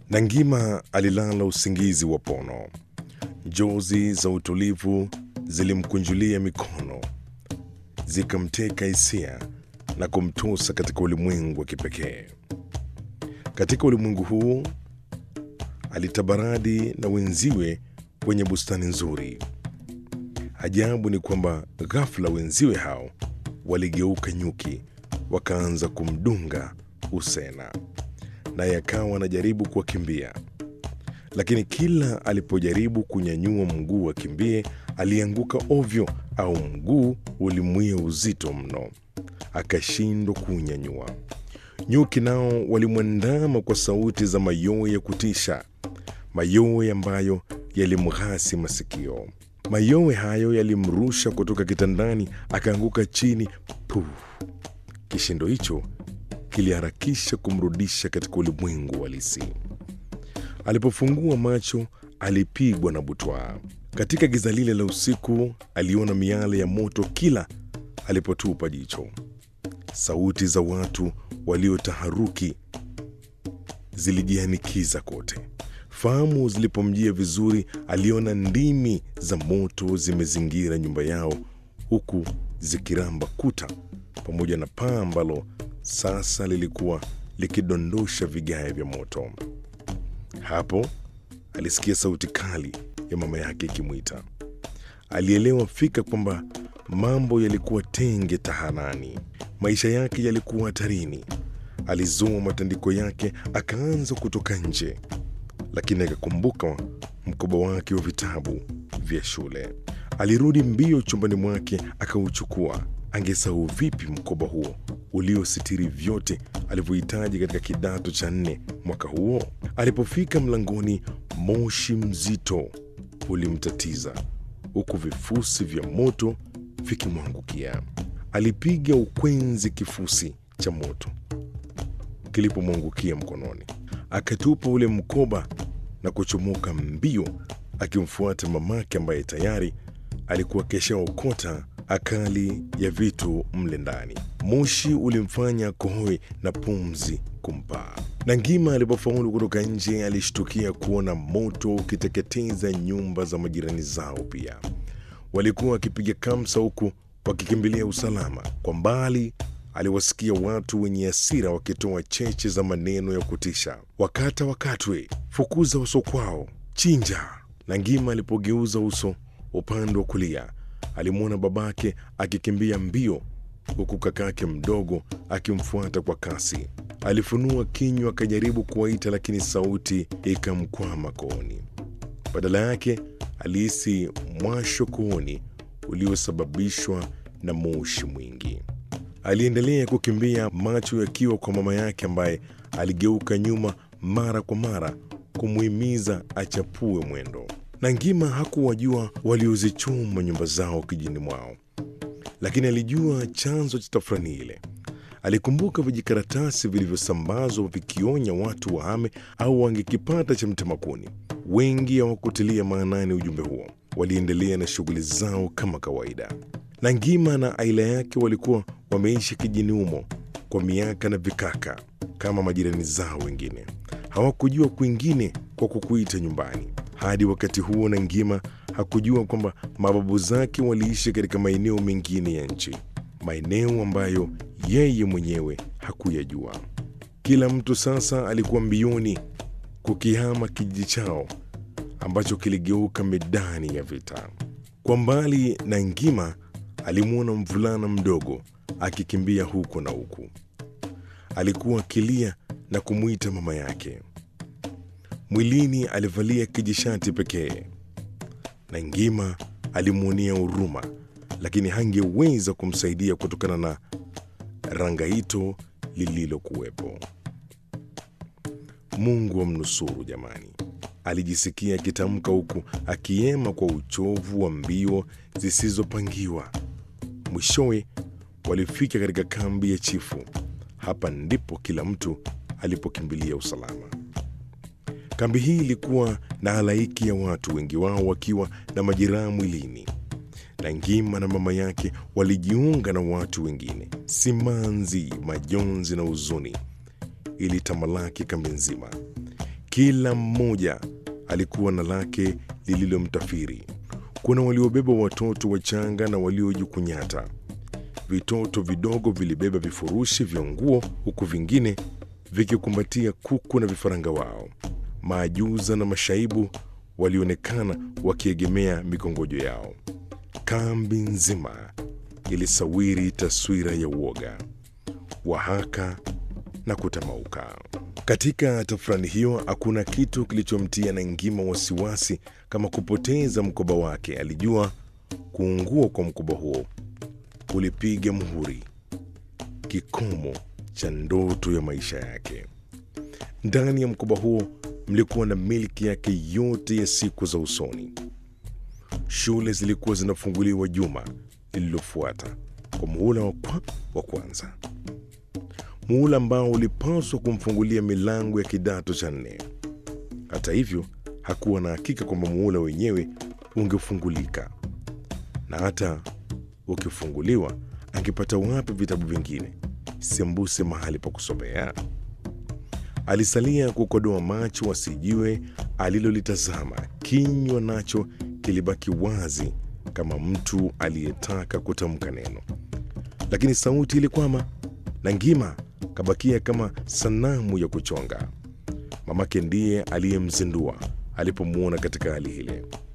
Nangima alilala usingizi wa pono. Njozi za utulivu zilimkunjulia mikono, zikamteka hisia na kumtosa katika ulimwengu wa kipekee. Katika ulimwengu huu alitabaradi na wenziwe kwenye bustani nzuri. Ajabu ni kwamba ghafla wenziwe hao waligeuka nyuki, wakaanza kumdunga Usena, naye akawa anajaribu kuwakimbia, lakini kila alipojaribu kunyanyua mguu akimbie, alianguka ovyo, au mguu ulimwia uzito mno, akashindwa kuunyanyua. Nyuki nao walimwandama kwa sauti za mayowe ya kutisha, mayowe ambayo yalimghasi masikio. Mayowe hayo yalimrusha kutoka kitandani, akaanguka chini. Puh! Kishindo hicho kiliharakisha kumrudisha katika ulimwengu halisi. Alipofungua macho, alipigwa na butwaa. Katika giza lile la usiku, aliona miale ya moto kila alipotupa jicho. Sauti za watu waliotaharuki zilijianikiza kote. Fahamu zilipomjia vizuri, aliona ndimi za moto zimezingira nyumba yao, huku zikiramba kuta pamoja na paa ambalo sasa lilikuwa likidondosha vigae vya moto. Hapo alisikia sauti kali ya mama yake ikimwita. Alielewa fika kwamba mambo yalikuwa tenge tahanani, maisha yake yalikuwa hatarini. Alizoa matandiko yake akaanza kutoka nje, lakini akakumbuka mkoba wake wa vitabu vya shule. Alirudi mbio chumbani mwake akauchukua. Angesahau vipi mkoba huo uliositiri vyote alivyohitaji katika kidato cha nne mwaka huo? Alipofika mlangoni, moshi mzito ulimtatiza huku vifusi vya moto vikimwangukia. Alipiga ukwenzi kifusi cha moto kilipomwangukia mkononi, akatupa ule mkoba na kuchomoka mbio, akimfuata mamake ambaye tayari alikuwa keshaokota akali ya vitu mle ndani. Moshi ulimfanya kohoe na pumzi kumpaa. Nangima alipofaulu kutoka nje, alishtukia kuona moto ukiteketeza nyumba za majirani zao. Pia walikuwa wakipiga kamsa huku wakikimbilia usalama. Kwa mbali aliwasikia watu wenye hasira wakitoa cheche za maneno ya kutisha: wakata wakatwe, fukuza uso kwao, chinja. Nangima alipogeuza uso upande wa kulia alimwona babake akikimbia mbio huku kakake mdogo akimfuata kwa kasi. Alifunua kinywa akajaribu kuwaita, lakini sauti ikamkwama kooni. Badala yake alihisi mwasho kooni uliosababishwa na moshi mwingi. Aliendelea kukimbia, macho yakiwa kwa mama yake ambaye aligeuka nyuma mara kwa mara kumuhimiza achapue mwendo. Nangima hakuwajua waliozichoma nyumba zao kijini mwao, lakini alijua chanzo cha tafrani ile. Alikumbuka vijikaratasi vilivyosambazwa vikionya watu wahame au wangekipata cha mtemakuni. Wengi hawakutilia maanani ujumbe huo, waliendelea na shughuli zao kama kawaida. Nangima na aila yake walikuwa wameishi kijini humo kwa miaka na vikaka kama majirani zao wengine. Hawakujua kwingine kwa kukuita nyumbani. Hadi wakati huo Nangima hakujua kwamba mababu zake waliishi katika maeneo mengine ya nchi, maeneo ambayo yeye mwenyewe hakuyajua. Kila mtu sasa alikuwa mbioni kukihama kijiji chao ambacho kiligeuka medani ya vita. Kwa mbali, Nangima alimwona mvulana mdogo akikimbia huko na huku. Alikuwa akilia na kumwita mama yake. Mwilini alivalia kijishati pekee. Nangima alimwonea huruma, lakini hangeweza kumsaidia kutokana na rangaito lililokuwepo. Mungu amnusuru jamani, alijisikia akitamka huku akiema kwa uchovu wa mbio zisizopangiwa. Mwishowe walifika katika kambi ya chifu. Hapa ndipo kila mtu alipokimbilia usalama. Kambi hii ilikuwa na halaiki ya watu, wengi wao wakiwa na majeraha mwilini. Nangima na mama yake walijiunga na watu wengine. Simanzi, majonzi na huzuni ilitamalaki kambi nzima. Kila mmoja alikuwa na lake lililomtafiri. Kuna waliobeba watoto wachanga na waliojikunyata. Vitoto vidogo vilibeba vifurushi vya nguo, huku vingine vikikumbatia kuku na vifaranga wao. Maajuza na mashaibu walionekana wakiegemea mikongojo yao. Kambi nzima ilisawiri taswira ya uoga, wahaka na kutamauka. Katika tafrani hiyo hakuna kitu kilichomtia Nangima wasiwasi kama kupoteza mkoba wake. Alijua kuungua kwa mkoba huo kulipiga muhuri kikomo cha ndoto ya maisha yake. Ndani ya mkoba huo mlikuwa na milki yake yote ya siku za usoni. Shule zilikuwa zinafunguliwa juma lililofuata kwa muhula wa, kwa, wa kwanza, muhula ambao ulipaswa kumfungulia milango ya kidato cha nne. Hata hivyo, hakuwa na hakika kwamba muhula wenyewe ungefungulika, na hata ukifunguliwa, angepata wapi vitabu vingine sembuse mahali pa kusomea? Alisalia kukodoa macho asijue alilolitazama. Kinywa nacho kilibaki wazi kama mtu aliyetaka kutamka neno, lakini sauti ilikwama. Nangima kabakia kama sanamu ya kuchonga. Mamake ndiye aliyemzindua alipomwona katika hali ile.